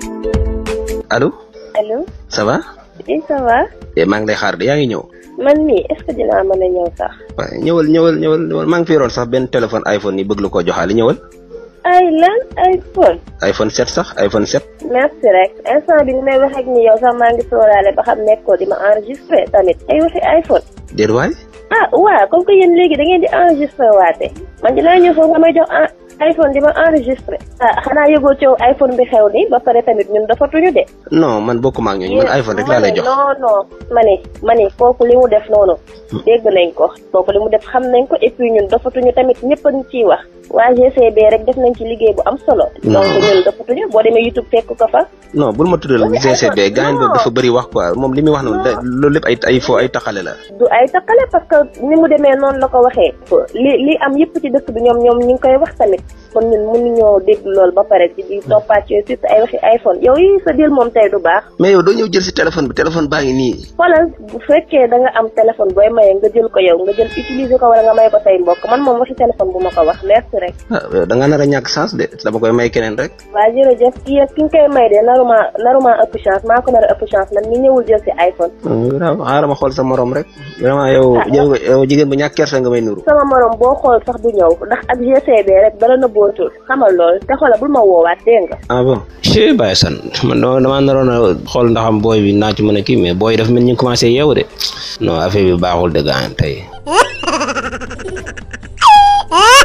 allo allo ça va. oui ça va. eh maa ngi lay xaar de yaa ngi ñëw. man mii est ce que dinaa mën a ñëw sax. waaye ñëwal ñëwal ñëwal ñëwal maa ngi fi yoroon sax benn téléphone iPhone yi bëgg la koo joxaale ñëwal. ay lan iPhone. iPhone 7 sax iPhone 7. merci rek instant bi ni may wax ak ni yow sax maa ngi sóoraale ba xam nekkoo di ma enregistré tamit ay waxi iPhone. déet waay. ah waaw comme que yéen léegi da ngeen di enregistré waate man dinaa ñëw foofu nga may jox iPhone di ma enregistré. ah xanaa yëgoo coow iPhone bi xew ni ba pare tamit ñun dafa tuñu de. non man bokkuma ak ñooñu man iPhone rek laa lay jox. non non ma ne ma ne kooku li mu def noonu. dégg nañ ko kooku li mu def xam nañ ko et puis ñun dafatuñu tamit ñëpp a ñu ciy wax. waa GCB rek def nañ ci liggéey bu am solo. donc ñun dafatuñu boo demee YouTube fekk ko fa. non bul ma tuddal GCB gaañ boobu dafa bëri wax quoi moom li muy wax noonu loolu lépp ay ay fo ay taxale la. du ay taxale parce que ni mu demee noonu la ko waxee. li li am yëpp ci dëkk bi ñoom ñoom ñu ngi koy wax tamit kon ñun mënuñoo dégg loolu ba pare ci di toppaat yooyu surtout ay waxi iPhone yow yi sa dil moom tey du baax. mais yow doo ñëw jël si téléphone bi téléphone baa ngi nii. xoolal bu fekkee da nga am téléphone booy maye nga jël ko yow nga jël utiliser ko wala nga may ko say mbokk man moom waxi téléphone bu ma ko wax merci rek. ah da nga nar a ñàkk chance de dama koy may keneen rek. waa jërëjëf kii ki nga koy may de naruma naruma ëpp chance maa ko nar a ëpp chance man mi ñëwul jël si iPhone. waaw xaaral ma xool sa morom rek vraiment yow yow jigéen bu ñàkk kersa nga may nuru. sama morom boo xool sax du ñëw ndax ak GCB rek dara na bootul xamal lool te xoolal bul ma woowaat dégg nga. ah bon. chee Baye San man damaa naroon a xool ndax am booy bi naa ci mën a kii mais booy dafa mel ñu commencé yeewu de non affaire bi baaxul de gaañ tey.